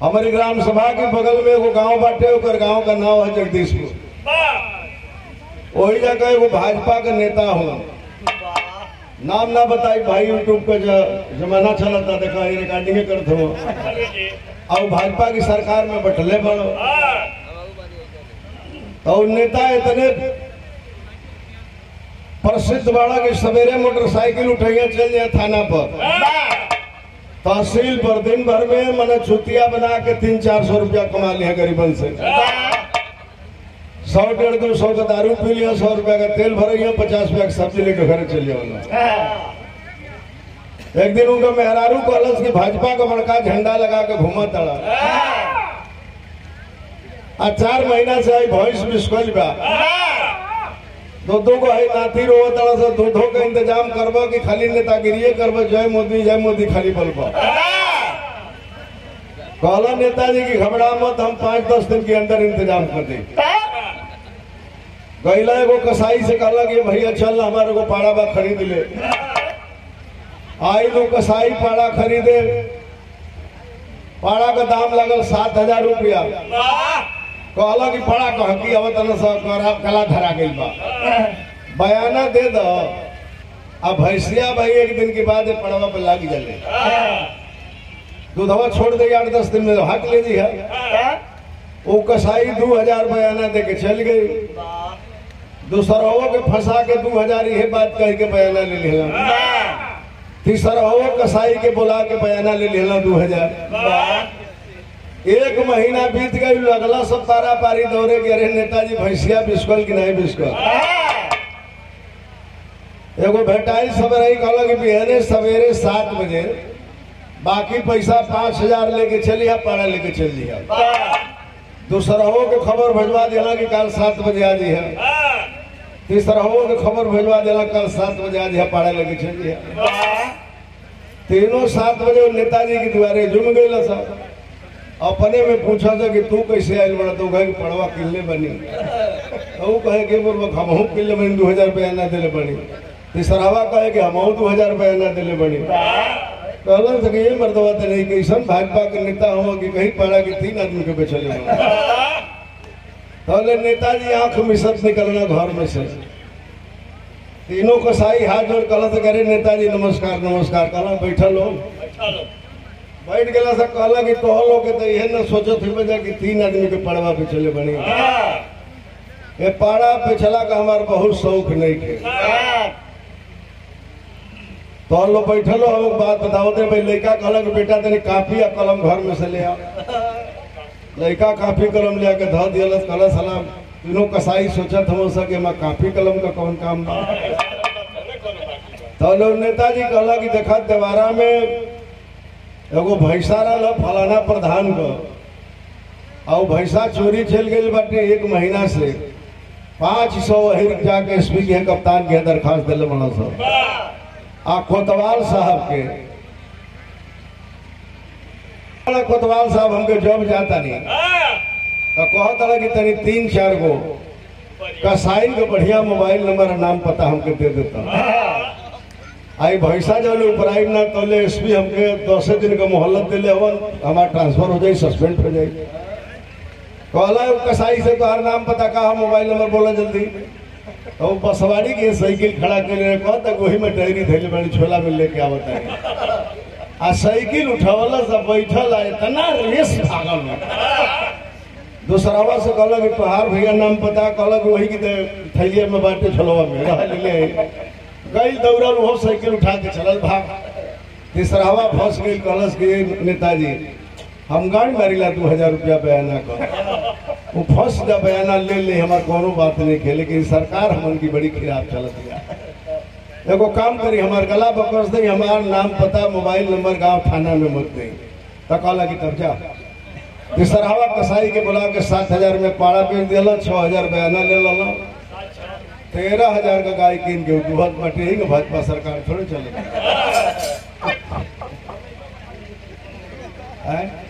हमारी ग्राम सभा के बगल में एगो गांव बाटे ओकर गांव का नाम है जगदीशपुर वही जगह एगो भाजपा के नेता हूँ नाम ना बताई भाई यूट्यूब का ज- जमाना चलता देखा ये रिकॉर्डिंग करत हो और भाजपा की सरकार में बैठले बड़ो तो उ नेता इतने प्रसिद्ध बड़ा कि सवेरे मोटरसाइकिल उठैया चल जाए थाना पर तहसील पर दिन भर में मैंने छुट्टियां बना के तीन चार सौ रुपया कमा लिया गरीबन से सौ डेढ़ दो सौ का दारू पी लिया सौ रुपया का तेल भर पचास रुपया का सब्जी लेकर घर चल जाओ एक दिन उनका मेहरारू कॉलेज की भाजपा का बड़का झंडा लगा के घूमा तड़ा आ चार महीना से आई भैंस बिस्कुल बा दो दो को है नाती रो तड़ा से दो दो का इंतजाम करबो कि खाली नेतागिरी करबो जय मोदी जय मोदी खाली बोलबो कहला नेताजी की घबरा मत हम पाँच दस दिन के अंदर इंतजाम कर देंगे गैला एगो कसाई से कहला कि भैया चल हमारे को पाड़ा बा खरीद ले आई लोग कसाई पाड़ा खरीदे पाड़ा का दाम लगल सात हजार रुपया कहला कि पाड़ा कह की अब तना सा करा- कला धरा गई बा बयाना दे दो अब भैंसिया भाई एक दिन के बाद ये पड़वा पे लाग जले दूधवा छोड़ दे आठ दस दिन में तो हक ले दी है वो कसाई दो हजार बयाना दे के चल गई दूसरा के फंसा के दो हजार ये बात कह के बयाना ले लेला तीसरा कसाई के बुला के बयाना ले लेला दो हजार एक महीना बीत गई लगला सब पारा पारी दौड़े के अरे नेताजी भैंसिया बिस्कुल की नहीं बिस्कुल एगो भेटाई सवेरे कहला कि बिहने सवेरे सात बजे बाकी पैसा पाँच हजार लेके चलिया पारा लेके चल दिया दूसरहो के खबर भेजवा दिला कि कल सात बजे आ जी है तीसरहो के खबर भेजवा दिला कल सात बजे आ जी है पारा लेके चल दिया तीनों सात बजे वो नेताजी के द्वारे जुम गई सब अपने में पूछा था कि तू कैसे आयल बड़ा तो कहे कि पड़वा किल्ले बनी तो वो कहे कि बोल हमहू किल्ले बनी दो हजार रुपया ना दिले बनी तीसरावा कहे कि हमहू दो हजार रुपया ना दिले बनी कहलन से कि ये मर्दवा तो नहीं कैसन भाजपा के नेता हो कि कहीं पड़ा कि तीन आदमी के बेचले तो नेताजी आंख मिसत निकलना घर में से तीनों कसाई हाथ जोड़ कहला से करे नेताजी नमस्कार नमस्कार कहला बैठल हो बैठ गया से कहला कि तो लोग के तो यह न सोचत ही बजा कि तीन आदमी के पड़वा पे चले बनी ये पाड़ा पे चला का हमार बहुत शौक नहीं थे तो लोग बैठल हो हम बात बताओ दे भाई लड़का कहला कि बेटा तेरे कापी या कलम घर में से ले आ लड़का कापी कलम ले आके धो दिया कहला सलाम तीनों कसाई सोचत हम सके मैं कापी कलम का कौन काम बा तो लोग नेताजी कहला कि देखा देवारा में एगो भैंसा रहा फलाना प्रधान को और भैंसा चोरी चल गई बाटे एक महीना से पाँच सौ हिर जाके एसपी के कप्तान के दरखास्त दिले बना सब आ कोतवाल साहब के बड़ा कोतवाल साहब हमके जॉब जाता नहीं तो कहत रहा कि तनी तीन चार गो कसाई के बढ़िया मोबाइल नंबर और नाम पता हमके दे देता आई भैसा जब ऊपर आई ना तो ले एसपी हमके दस दिन का मोहल्लत दिले हवन हमारा ट्रांसफर हो जाए सस्पेंड हो जाए कहला उ कसाई से तो हर नाम पता कहा मोबाइल नंबर बोला जल्दी तो वो बसवाड़ी के साइकिल खड़ा कर ले कह तक वही में टहरी धैले बड़ी छोला में लेके आवत है आ साइकिल उठावला सब बैठल है इतना रेस भागल बा। दूसरावा से कहला कि तोहार भैया नाम पता कहला कि वही की थैलिया में बाटे छोलवा में रह ले ले गई दौड़ल वो साइकिल उठा के चलल भाग तीसरावा फंस गई कहलस कि नेताजी हम गाड़ी मारिला दू हजार रुपया बयाना कर वो फंस जा बयाना ले ले हमार कोनो बात नहीं के लेकिन सरकार हमन की बड़ी खिलाफ चलत है एगो काम करी हमार गला बकस दे हमार नाम पता मोबाइल नंबर गांव थाना में मत दे तो कहला कि तब जा तीसरावा कसाई के बुला के सात हजार में पाड़ा बेच दिला छह हजार बयाना ले लो तेरह हजार का गाय कीन के दुहत बटे ही भाजपा सरकार थोड़ी चले हैं?